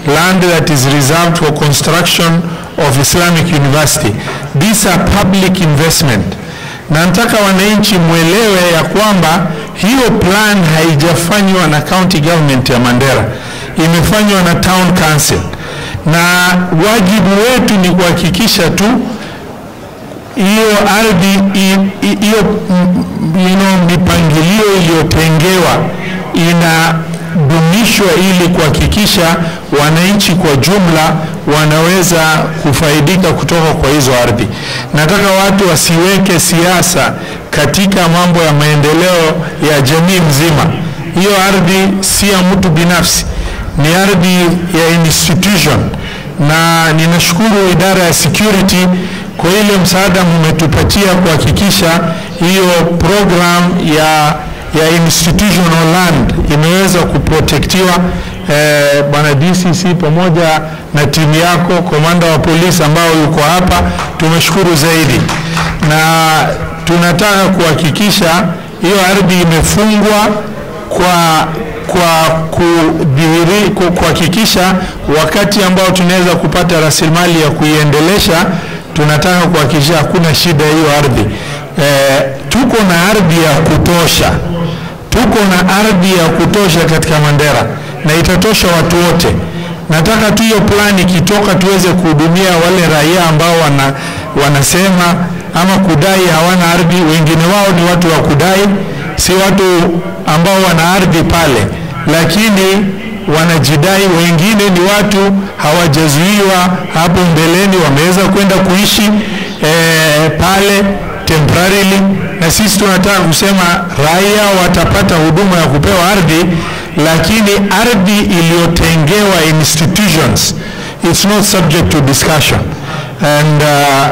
land that is reserved for construction of Islamic University. These are public investment. Na nataka wananchi mwelewe ya kwamba hiyo plan haijafanywa na county government ya Mandera, imefanywa na town council, na wajibu wetu ni kuhakikisha tu hiyo ardhi i- i- hiyo mm, you know, mipangilio iliyotengewa inadumishwa ili kuhakikisha wananchi kwa jumla wanaweza kufaidika kutoka kwa hizo ardhi. Nataka watu wasiweke siasa katika mambo ya maendeleo ya jamii mzima. Hiyo ardhi si ya mtu binafsi, ni ardhi ya institution, na ninashukuru idara ya security kwa ile msaada mmetupatia kuhakikisha hiyo program ya ya institutional land imeweza kuprotektiwa. Eh, bwana DCC pamoja na timu yako, komanda wa polisi ambao yuko hapa, tumeshukuru zaidi, na tunataka kuhakikisha hiyo ardhi imefungwa kwa kwa kudhihiri ku- kuhakikisha wakati ambao tunaweza kupata rasilimali ya kuiendelesha, tunataka kuhakikisha hakuna shida hiyo ardhi. Eh, tuko na ardhi ya kutosha, tuko na ardhi ya kutosha katika Mandera na itatosha watu wote. Nataka tu hiyo plani ikitoka tuweze kuhudumia wale raia ambao wana, wanasema ama kudai hawana ardhi. Wengine wao ni watu wa kudai, si watu ambao wana ardhi pale, lakini wanajidai. Wengine ni watu hawajazuiwa hapo mbeleni, wameweza kwenda kuishi eh, pale temporarily, na sisi tunataka kusema raia watapata huduma ya kupewa ardhi, lakini ardhi iliyotengewa institutions it's not subject to discussion and uh,